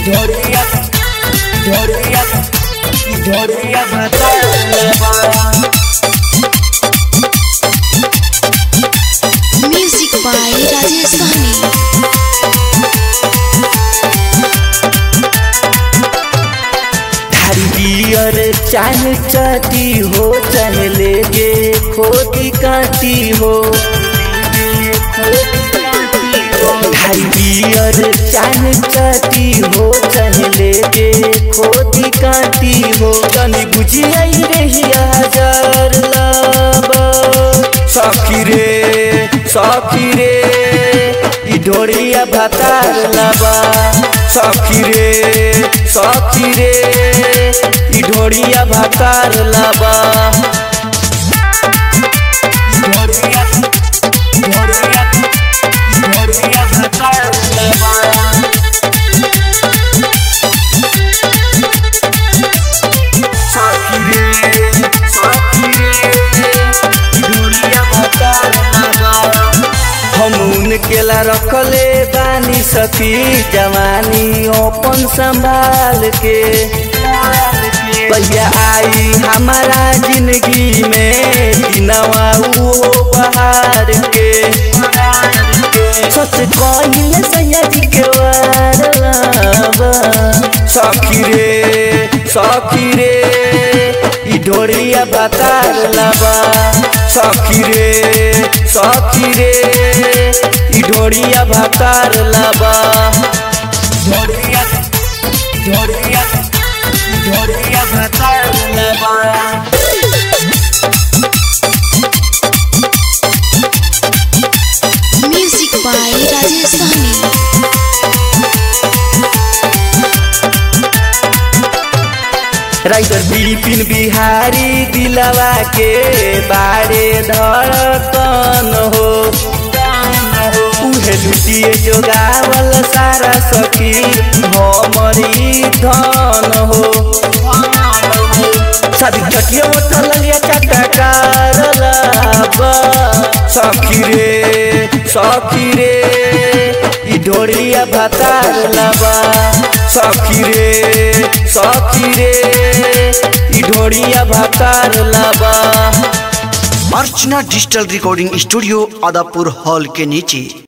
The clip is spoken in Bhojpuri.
ढोलिया ढोलिया ढोलिया भतार Music by Rajesh Sahni. थारी बियर चाहे चाटी हो चाहे लेके खोटी काटी हो थारी बियर चाहे चाटी हो चाहे लेके खोटी काटी हो तनी बुझी आई रही हजार लाबा सखी रे सखी रे ई ढोरिया भातार लाबा सखी रे सखी रे ई ढोरिया भातार लाबा ढोरिया ढोरिया ढोरिया भातार लाबा सखी रे सखी रे दुनिया भतार लाबा हम उनकेला रखले बानी सखी जवानी अपन संभाल के भैया आई हमारा जिंदगी में दिनवा वो बहार के सच कहिले सैयदी के वारलाबा सखी रे सखी रे ई ढोरिया बतार लाबा सखी रे सखी रे ई ढोरिया भातार लाबा ढोरिया ढोरिया ढोरिया भातार लाबा Music by Rajesh Sahni. Writer Bipin Bihari दिलवा के बारे धड़कन हो उहे लुटिए जोगावल सारा सखी हमरी धन हो शादी चटिया उठल लिया चटकार लाबा सखी रे सखी रे ई ढोरिया भातार लाबा सखी रे सखी रे ई ढोरिया भातार लाबा Archana digital recording studio Adapur hall के नीचे